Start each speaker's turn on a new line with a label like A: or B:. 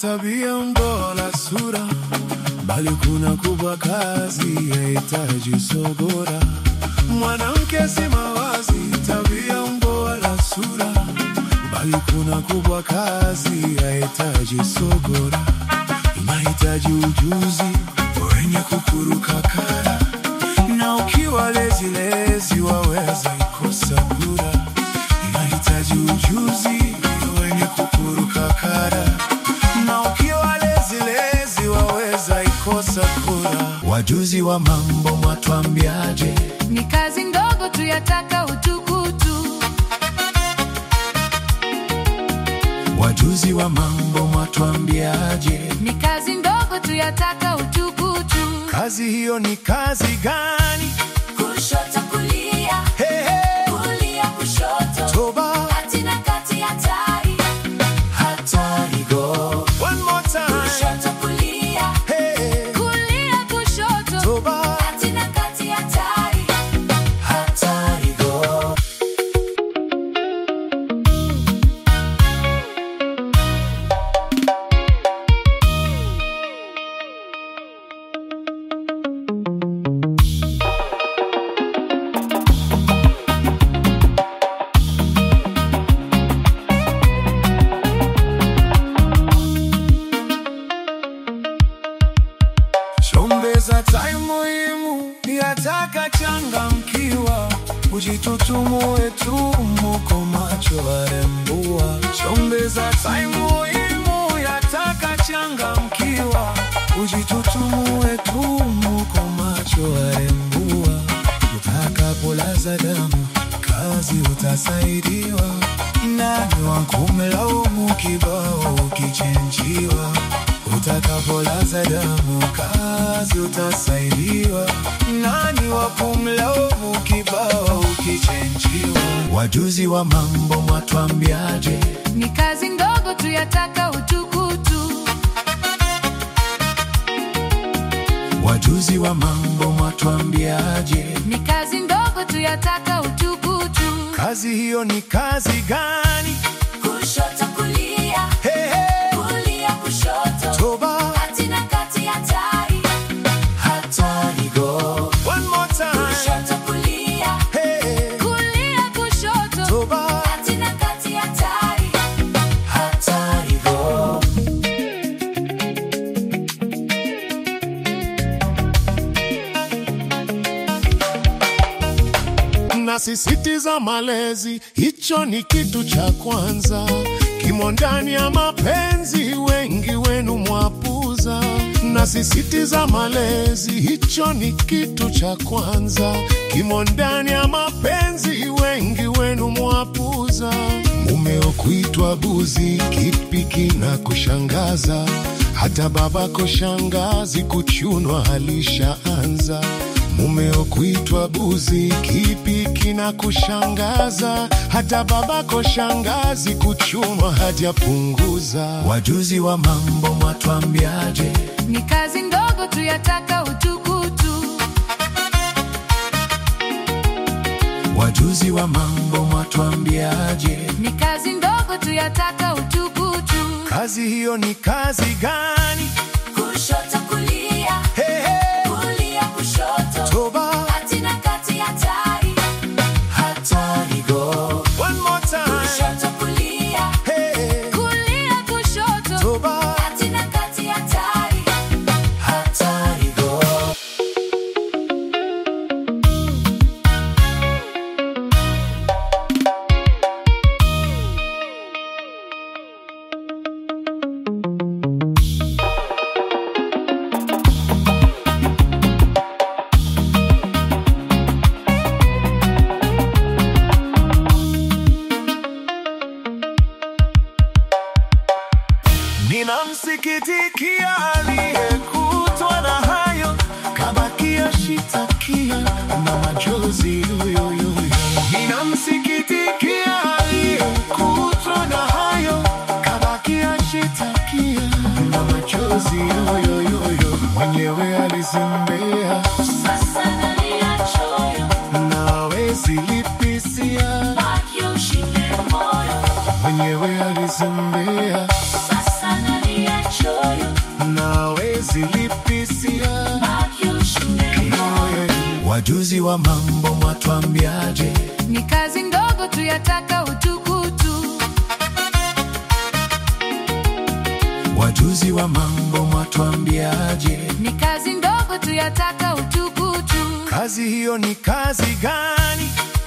A: tabia, umbo la sura, bali kuna kubwa kazi yahitaji sogora. Mwanamke si mawazi, tabia, umbo la sura, bali kuna kubwa kazi yahitaji sogora. Inahitaji ujuzi wenye kukuruka kara, na ukiwa lezi lezi waweza ikosa kura. Inahitaji ujuzi wenye kukuruka kara, na ukiwa lezi lezi waweza ikosa kura. Wajuzi wa mambo mwatwambiaje?
B: Ni kazi ndogo tu yataka utukutu.
A: Wajuzi wa mambo mwatwambiaje?
B: Ni kazi ndogo tu yataka utukutu.
A: Kazi hiyo ni kazi gani?
B: Kushoto kulia,
A: Hey, hey.
B: kulia kushoto,
A: Toba
B: kati na kati hatari.
A: hatari go. One more time.
B: Kushoto kulia,
A: Hey, hey.
B: kulia kushoto,
A: Toba
B: kati na kati hatari.
A: hatari go. Chombeza tai muhimu yataka changamkiwa, ujitutumue tu muko macho arembua. Chombeza tai muhimu yataka changamkiwa, ujitutumue tu muko macho arembua. Utakapolaza damu kazi utasaidiwa, nani wakumlaumu kibao ukichenjiwa Utakapolaza damu kazi utasaidiwa, nani wa kumlaumu kibao ukichenjiwa? Wajuzi wa mambo mwatwambiaje?
B: Ni kazi ndogo tu yataka utukutu.
A: Wajuzi wa mambo mwatwambiaje?
B: Ni kazi ndogo tu yataka utukutu.
A: Kazi hiyo ni kazi gani?
B: Kushoto kulia,
A: Hey, hey.
B: kulia kushoto,
A: Toba
B: kati na kati hatari.
A: hatari go. One more time.
B: Kushoto kulia,
A: Hey, hey.
B: kulia kushoto,
A: Toba
B: kati na kati hatari.
A: hatari go. Nasisitiza malezi, hicho ni kitu cha kwanza. Kimo ndani ya mapenzi, wengi wenu mwapuza. Nasisitiza malezi, hicho ni kitu cha kwanza. Kimo ndani ya mapenzi, wengi wenu mwapuza. Mumeo kuitwa buzi, kipi kina kushangaza? Hata babako shangazi kuchunwa alishaanza. Mumeo kuitwa buzi, kipi kina kushangaza? Hata babako shangazi kuchunwa hajapunguza. Wajuzi wa mambo mwatwambiaje?
B: Ni kazi ndogo tu yataka utukutu.
A: Wajuzi wa mambo mwatwambiaje?
B: Ni kazi ndogo tu yataka utukutu.
A: Kazi hiyo ni kazi gani?
B: Kushoto kulia,
A: Hey, hey.
B: kulia kushoto,
A: Toba
B: kati na kati hatari.
A: hatari go. One more time.
B: Kushoto kulia,
A: Hey, hey.
B: kulia kushoto,
A: Toba
B: kati na kati hatari.
A: hatari go. Ninamsikitikia aliyekutwa na hayo, kabakia shitakia na machozi yoyoyo. Ninamsikitikia aliyekutwa na hayo, kabakia shitakia na machozi yoyoyo. Mwenyewe alizembea
B: Sasa nalia choyo,
A: na hawezi lipisia,
B: baki ushinde moyo.
A: mwenyewe alizembea
B: Sasa nalia choyo.
A: Wajuzi wa mambo mwatwambiaje?
B: Ni kazi ndogo tu yataka utukutu.
A: Wajuzi wa mambo mwatwambiaje?
B: Ni kazi ndogo tu yataka utukutu.
A: Kazi hiyo ni kazi gani?